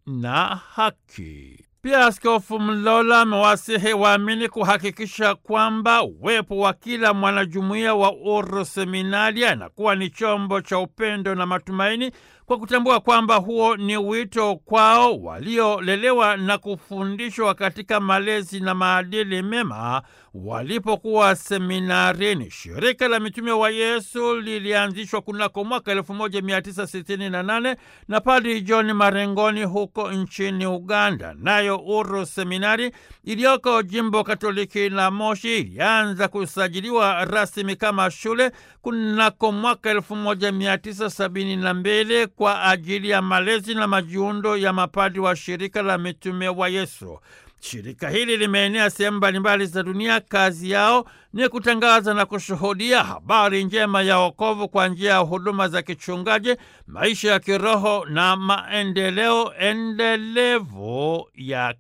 na haki. Pia Askofu Mlola amewasihi waamini kuhakikisha kwamba uwepo wa kila mwanajumuiya wa Uruseminari anakuwa ni chombo cha upendo na matumaini, kwa kutambua kwamba huo ni wito kwao waliolelewa na kufundishwa katika malezi na maadili mema walipokuwa seminarini. Shirika la Mitume wa Yesu lilianzishwa kunako mwaka 1968 na Padri John Marengoni huko nchini Uganda. Nayo Uru Seminari iliyoko jimbo Katoliki la Moshi ilianza kusajiliwa rasmi kama shule kunako mwaka 1972 kwa ajili ya malezi na majiundo ya mapadri wa shirika la Mitume wa Yesu. Shirika hili limeenea sehemu mbalimbali za dunia. Kazi yao ni kutangaza na kushuhudia habari njema ya wokovu kwa njia ya huduma za kichungaji, maisha ya kiroho na maendeleo endelevu ya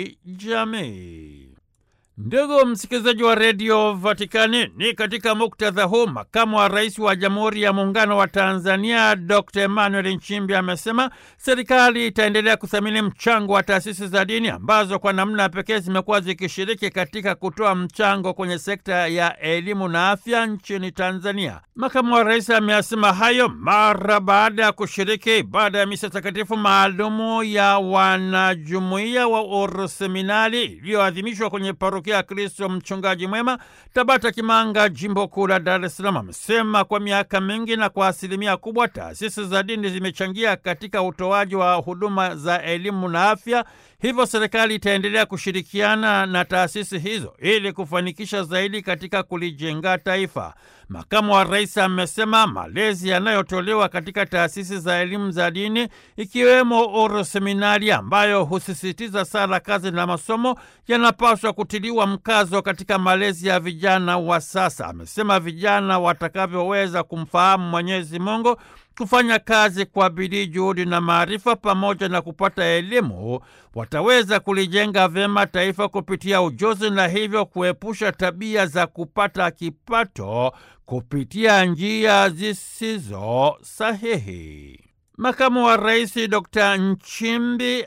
kijamii. Ndugu msikilizaji wa redio Vatikani, ni katika muktadha huu makamu wa rais wa Jamhuri ya Muungano wa Tanzania Dr Emmanuel Nchimbi amesema serikali itaendelea kuthamini mchango wa taasisi za dini ambazo kwa namna pekee zimekuwa zikishiriki katika kutoa mchango kwenye sekta ya elimu na afya nchini Tanzania. Makamu wa rais ameyasema hayo mara baada ya kushiriki ibada ya misa takatifu maalumu ya wanajumuiya wa Uruseminari iliyoadhimishwa kwenye parokia ya Kristo Mchungaji Mwema, Tabata Kimanga, jimbo kuu la Dar es Salaam. Amesema kwa miaka mingi na kwa asilimia kubwa taasisi za dini zimechangia katika utoaji wa huduma za elimu na afya, hivyo serikali itaendelea kushirikiana na taasisi hizo ili kufanikisha zaidi katika kulijenga taifa. Makamu wa rais amesema malezi yanayotolewa katika taasisi za elimu za dini ikiwemo Uruseminari ambayo husisitiza sala, kazi na masomo yanapaswa kutiliwa mkazo katika malezi ya vijana wa sasa. Amesema vijana watakavyoweza kumfahamu Mwenyezi Mungu kufanya kazi kwa bidii, juhudi na maarifa, pamoja na kupata elimu, wataweza kulijenga vyema taifa kupitia ujuzi na hivyo kuepusha tabia za kupata kipato kupitia njia zisizo sahihi. Makamu wa Rais Dr. Nchimbi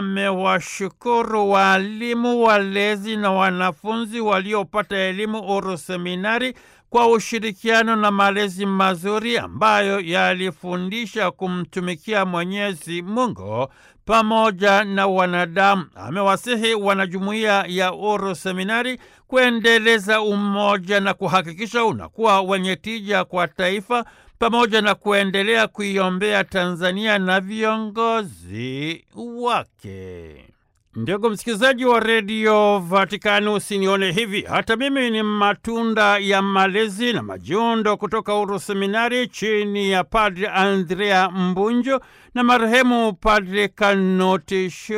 amewashukuru waalimu, walezi na wanafunzi waliopata elimu Uruseminari kwa ushirikiano na malezi mazuri ambayo yalifundisha kumtumikia Mwenyezi Mungu pamoja na wanadamu. Amewasihi wanajumuiya ya Uruseminari kuendeleza umoja na kuhakikisha unakuwa wenye tija kwa taifa pamoja na kuendelea kuiombea Tanzania na viongozi wake. Ndugu msikilizaji wa redio Vatikani, usinione hivi, hata mimi ni matunda ya malezi na majiundo kutoka Uruseminari chini ya Padre Andrea Mbunjo na marehemu Padre Kanoti